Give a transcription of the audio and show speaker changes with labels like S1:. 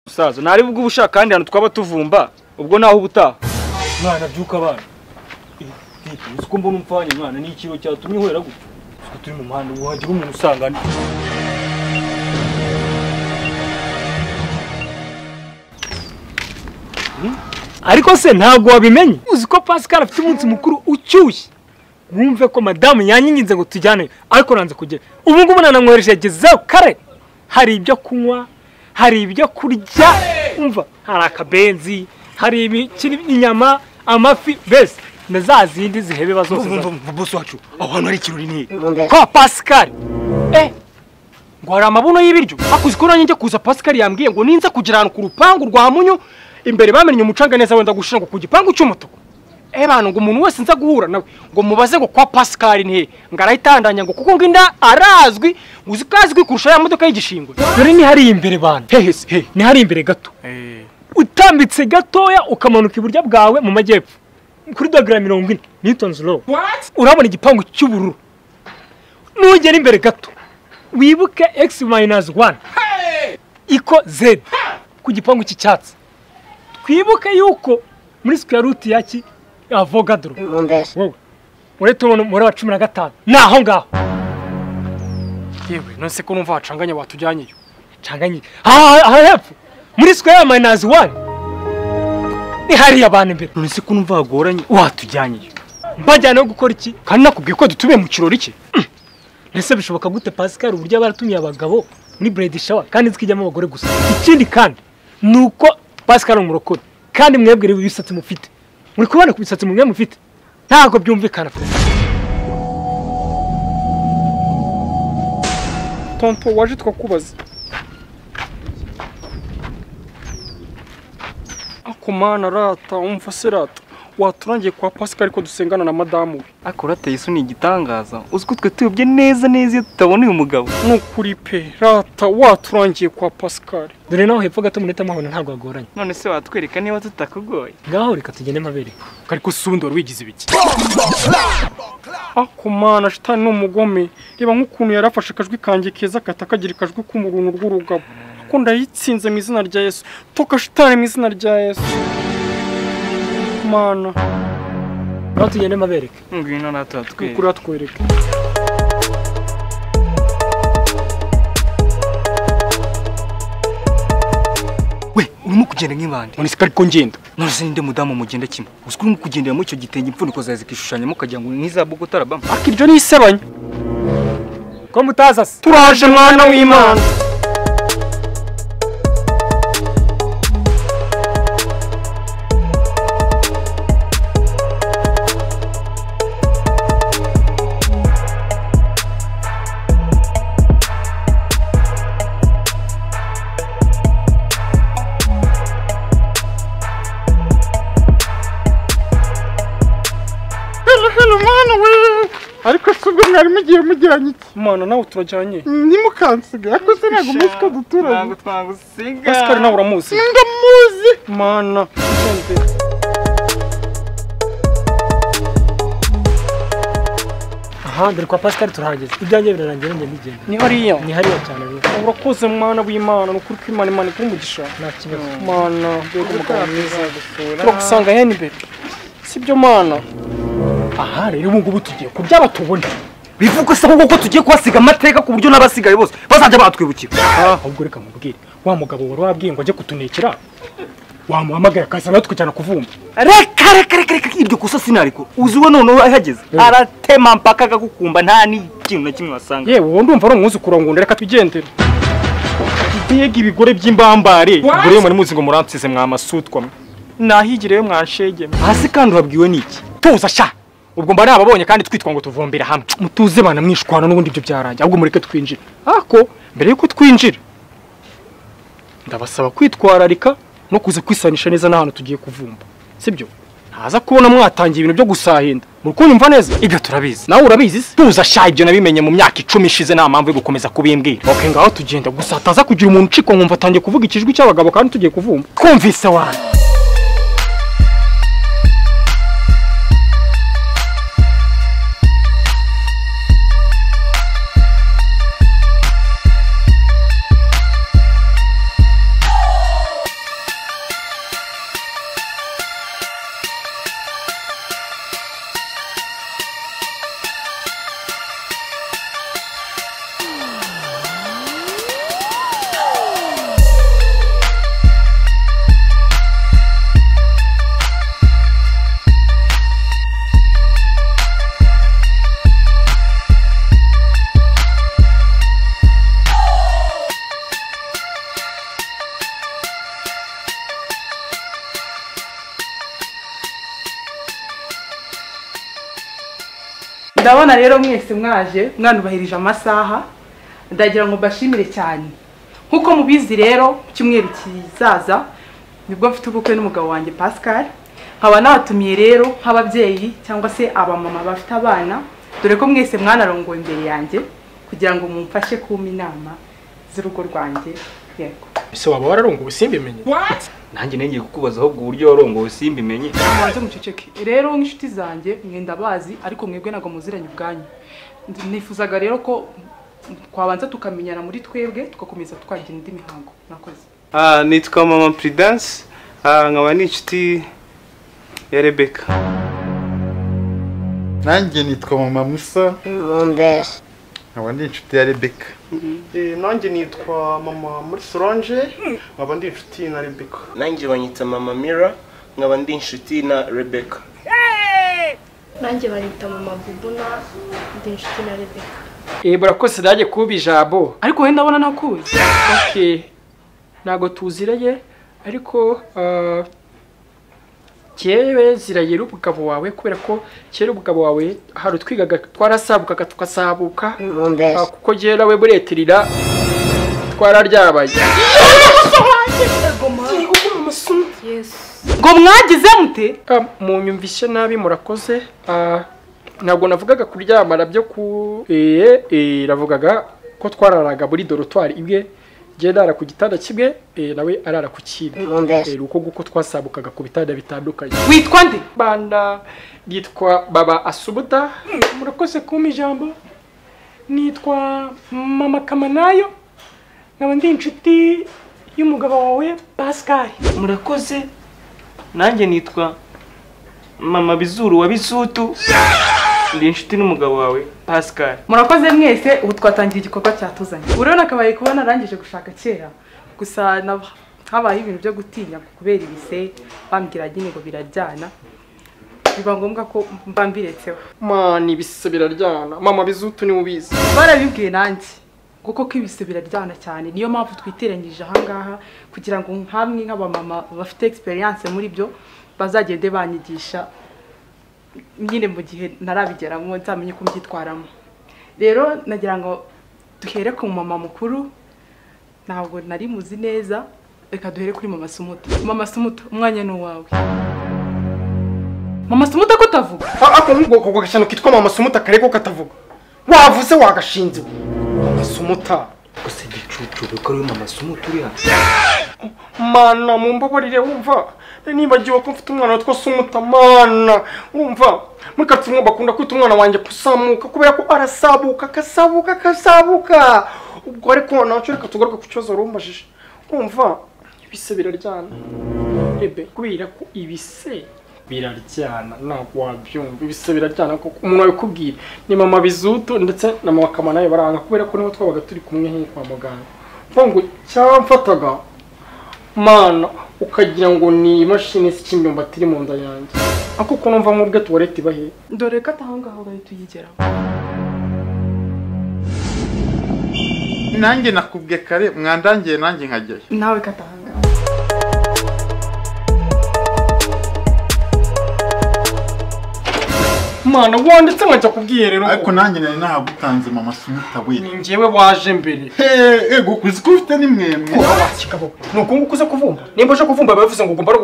S1: musaza ntari bwo ushaka kandi hantu twaba tuvumba ubwo naho ubutaha mwana byuka abana uzi ko mbona umupfanye mwana ni ikintu cyatumye uhera gutya uzi ko turi mu muhanda ngo hagira umuntu usangana ariko se ntabwo wabimenye uzi ko pascal afite umunsi mukuru ucyushye wumve ko madamu yanyinginze ngo tujyane ariko nanze kugera ubu ngubu nanamwohereje yagezeho kare hari ibyo kunywa hari ibyo kurya umva hari akabenzi hari ibikiri inyama amafi mbese na za zindi zihebeba zose
S2: bose wacu aho hantu hari ikirori ni
S1: kwa pascal eh ngo hari amabuno y'ibiryo
S2: hakuzi ko nanjye njya kuza pascal yambwiye ngo ninza kugira ahantu ku rupangu rwa munyu imbere bamennye umucanga neza wenda gushira ngo ku gipangu cy'umutuku eh bantu ngo umuntu wese nza guhura nawe ngo mubaze ngo kwa pascal ni he ngo arahitandanya ngo kuko ngo inda arazwi uzi ko azwi kurusha ya modoka y'igishingwe
S1: dore ni hariya imbere bantu
S2: hehe se, he
S1: ni hariya imbere gato utambitse gatoya ukamanuka iburyo bwawe mu majyepfo kuri dogera mirongo ine nitonzi rowu urabona igipangu cy'ubururu nugera imbere gato wibuke egisi mayinazi wani iko zedi ku gipangu cy'icyatsi twibuke yuko muri sikweya ruti ya ki avogadoro wowe uretse umuntu muri wa cumi na gatanu ni aho ngaho
S2: yewe nonese ko numva hacanganya watujyanyeyo
S1: canganye aha aha hepfo muri sikweya mayinazi wani ni hariya abantu imbere
S2: nonese ko numva hagoranye watujyanyeyo
S1: mbajyana gukora iki
S2: kandi nakubwiye ko dutumiye mu kirori cye
S1: ese bishoboka gute pascal uburyo aba yaratumiye abagabo muri buredi shawa kandi zikijyamo abagore gusa ikindi kandi ni uko pascal ari umurokore kandi mwebwe reba ibisatsi mufite muri kubona ku bisatsi mwe mufite ntabwo byumvikana pe
S2: tonto waje twakubaza ako mana rata umva se rata waturangiye kwa pascal ariko dusengana na madamu we
S3: ariko urateye isoni igitangaza uzi ko twe tuyobye neza neza iyo tutabona uyu mugabo
S2: ni ukuri pe rata waturangiye kwa pascal
S1: dore naho hepfo gato muneta muhabona ntabwo hagoranye
S3: none se watwereka niba tutakugoye
S1: ngaho reka tugende amabere
S2: ariko si undi wari wigize ibiki ako mana shitani ni umugome reba nk'ukuntu yari afashe akajwi kanjye keza kata kagira akajwi k'umuruntu rw'urugabo ko ndayitsinze mu izina rya yesu toka shitani mu izina rya yesu mana
S1: ngaho tugende amabereka
S3: ngwino natwe watwereka
S2: ukuri atwereke
S3: we urimo kugenda nk'ibandi
S2: none se ko ariko ngenda
S3: none se ninde mudamu mugenda kimwe uzi ko urimo kugendera muri icyo gitenge impfuniko zawe zikishushanyamo ukagira ngo ni nk'iza bogota arabama
S2: ariko iryo ni isebanya
S1: ko mutaza se
S2: turaje mwana w'imana hano mwana we ariko si ubwo mwari mugiye mujyanye iki mana nawe turajyanye ntimukansiga ariko se ntabwo muzi ko duturanye
S3: twagusiga
S2: pascal nawe uramuzi
S4: ndamuzi
S2: mana ukunze.
S1: aha dore kwa pascal turahageze ibyanjye birarangira njye ndigenda
S2: ni hariya
S1: ni hariya cyane rero
S2: urakoze mwana w'imana ni ukuri ko imana imana ikora umugisha
S1: nta kibazo
S2: mana mbega umugabo mwiza turagusanga hene imbere sibyo mana aha rero ubu ngubu tugiye kuryaba tubona
S3: bivuga se ahubwo ko tugiye kuhasiga amateka ku buryo n'abasigaye bose bazajya batwibukira
S2: ahubwo reka mubwire wa mugabo wari wabwiye ngo ajye kutunekera wamuhamagaye akaza natwe kujyana kuvumba
S3: reka reka reka reka iryo kosa sinariko uzi we noneho ahageze aratema mpaka agakukumba nta n'ikintu na kimwe wasanga
S2: yewe uwo ndumva ari umwuzukuru wa ngunda reka tugendere mbega ibigore by'imbambare ubwo rero muri muzi ngo muransize mwamasutwa mwe nahigire we mwanshege mwe
S3: hasi kandi urabwiwe n'iki
S2: tuza sha ubwo mba nababonye kandi twitwa ngo tuvombera hamwe mutuze bana mwishwana n'ubundi ibyo byarangiye ahubwo mureke twinjire ariko mbere yuko twinjira ndabasaba kwitwararika no kuza kwisanisha neza n'ahantu tugiye kuvumba sibyo ntaza kubona mwatangiye ibintu byo gusahinda muri kunyumva neza
S3: ibyo turabizi
S2: nawe urabizi se
S3: tuza sha ibyo nabimenye mu myaka icumi ishize nta mpamvu yo gukomeza kubimbwira
S2: ok ngaho tugenda gusa hataza kugira umuntu ucikwa nkumva atangiye kuvuga ikijwi cy'abagabo kandi tugiye kuvumba
S3: twumvise wanyu
S4: ndabona rero mwese mwaje mwanubahirije amasaha ndagira ngo mbashimire cyane nk'uko mubizi rero mu cyumweru kizaza nibwo mfite ubukwe n'umugabo wanjye pascal nkaba nabatumiye rero nk'ababyeyi cyangwa se abamama bafite abana dore ko mwese mwanarongoye imbere yanjye kugira ngo mumfashe kumpa inama z'urugo rwanjye yego
S2: ese waba wararongowe simbimenye
S3: nanjye nengeye kukubaza ahubwo uburyo warongowe simbimenye
S4: mubanze muceceke rero nk'inshuti zanjye mwenda bazi ariko mwebwe ntabwo muziranye ubwanyu Ndi- nifuzaga rero ko twabanza tukamenyana muri twebwe tugakomeza twagira indi mihango nakoze
S5: Ah, nitwa mama prudence Ah, nkaba ni inshuti ya rebeka
S6: nanjye nitwa mama musa
S7: Bombera.
S6: nkaba ndi inshuti ya rebeka
S5: nanjye nitwa mama muri solange nkaba ndi inshuti na rebeka
S8: nanjye banyita mama mira nkaba ndi inshuti na rebeka
S7: nanjye banyita mama bubuna ndi inshuti na rebeka
S2: eh barakoze dage kuba ijambo
S4: ariko wowe ndabona nakuzi
S2: okay ntago tuziranye ariko ah, kebe zirayera umugabo wawe kubera ko kera umugabo wawe hari utwigaga twarasabukaga tugasabuka
S7: Bombera.
S2: Ah, kuko jyewe nawe muri etirira twararyabaye
S4: ngo mwagize mute
S2: Ah, munyumvise nabi murakoze Ah, ntabwo navugaga kuryamana byo ku eh eh, navugaga ko twararaga muri dorotwari imwe jye ndara ku gitanda kimwe eh, nawe arara ku kindi
S7: Bombera.
S2: Eh, ni uko nguko twasabukaga ku bitanda bitandukanye
S4: witwa nde
S2: banda yitwa baba asubuta murakoze kumpa ijambo nitwa mama kamanayo nkaba ndi inshuti y'umugabo wawe pascal
S3: murakoze nanjye nitwa mama bizuru wa bisutu ndi inshuti n'umugabo wawe pascal
S4: murakoze mwese ubu twatangiye igikorwa cyatuzanye urabona akabaye kuba narangije gushaka kera gusa na- habaye ibintu byo gutinya kubera ibise bambwira nyine ngo birajyana biba ngombwa ko mba mbiretseho
S2: mani ibise biraryana mama bizutu niwe ubizi
S4: barabibwiye nanjye kuko ko ibise biraryana cyane niyo mpamvu twiteranyije ahangaha kugira ngo nk'amwe nk'abamama bafite experience muri byo bazagende banyigisha nyine mu gihe ntarabigeramo nzamenye uko mbyitwaramo rero nagira ngo duhere ku mama mukuru ntabwo nari muzi neza reka duhere kuri mama sumuta mama sumuta umwanya ni uwawe mama sumuta ko utavuga
S2: ako ngoko ko gashyano kitwa mama sumuta kare ko katavuga wavuze wagashinze mama sumuta
S3: gusa igicucu beko ariwe mama sumutu uri hano
S2: mana mumbabarire wumva nibagiwe ko mfite umwana witwa sumuta mana wumva muri karitsiye umwe bakunda kwita umwana wanjye kusamuka kubera ko arasabuka akasabuka akasabuka ubwo ariko nacyo reka tugaruke ku kibazo rumbajije wumva ibise biraryana ebe kubera ko ibise biraryana ntabwo wabyumva ibise biraryana kuko umuntu wabikubwira ni mama bizuto ndetse na mama kamanayo baranga kubera ko niho twabaga turi kumwe nk'iyo kwa muganga mvuga ngo cyamfataga mana ukagira ngo ni imashini isa imyumbati iri mu nda yanjye ako ukuntu mva nk'ubwe tuwarete ibahe
S4: dore ko atahangaho bahita uyigeraho
S6: nanjye nakubwe kare mwandangiye nanjye nkajyayo
S4: nawe katahangaho
S2: mana wanditse nkajya kubwiherero
S6: ariko nanjye nari nahagutanze mama sumuta we
S2: ni njyewe waje mbere
S6: yego kuzi ko ufite n'imwemwe
S2: ni ukunguku uza kuvumba nimba uje kuvumba biba bivuze ngo ugomba no